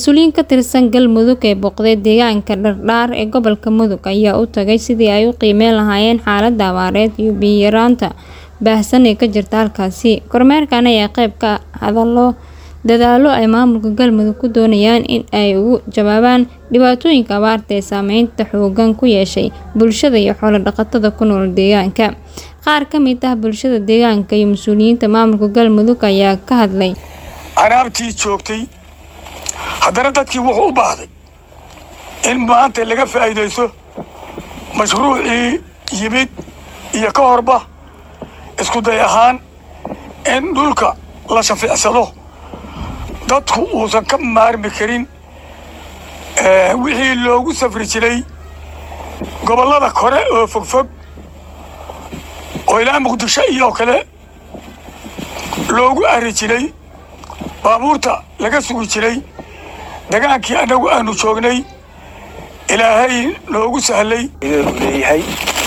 Mas'uuliyiin ka tirsan Galmudug ee booqday deegaanka Dhardhaar ee gobolka Mudug ayaa u tagay sidii ay u qiimeyn lahaayeen xaaladda abaareed iyo biyo yaraanta baahsan ee ka jirta halkaasi. Kormeerkan ayaa qayb ka ah dadaallo ay maamulka Galmudug ku doonayaan in ay uga jawaabaan dhibaatooyinka abaarta ee saameynta xooggan ku yeeshay bulshada iyo xoolo dhaqatada ku nool deegaanka. Qaar ka mid ah bulshada deegaanka iyo mas'uuliyiinta maamulka Galmudug ayaa ka hadlay anaabtii joogtay haddana dadkii wuxuu u baahday in maanta laga faa'iidaysto mashruucii yimid iyo ka horba isku day ahaan in dhulka la shafiicsado dadku uusan ka maarmi karin wixii loogu safri jiray gobollada kore oo fogfog oo ilaa muqdisho iyo kale loogu arri jiray baabuurta laga sugi jiray degaankii annagu aanu joognay ilaahay noogu sahlay leeyahay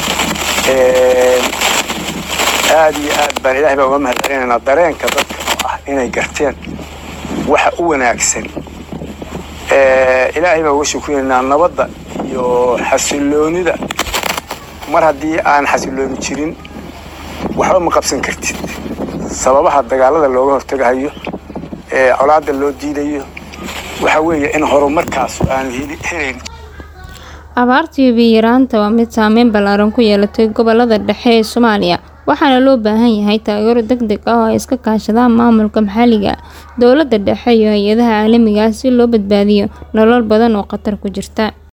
aad iyo aad baan ilaahay baa uga mahad celinaynaa dareenka dadka oo ah inay garteen waxa u wanaagsan ilaahay baa uga shukriyaynaa nabadda iyo xasiloonida mar haddii aan xasilooni jirin waxba ma qabsan kartid sababaha dagaalada looga hortagahayo ee colaadda loo diidayo waxa weeye in horumarkaas aan helayn abaarta iyo biyo yaraanta waa mid saameyn ballaaran ku yeelatay gobollada dhexe ee Soomaaliya waxaana loo baahan yahay taageero degdeg ah oo ay iska kaashadaan maamulka maxalliga ah dowladda dhexe iyo hay-adaha caalamiga ah si loo badbaadiyo nolol badan oo khatar ku jirta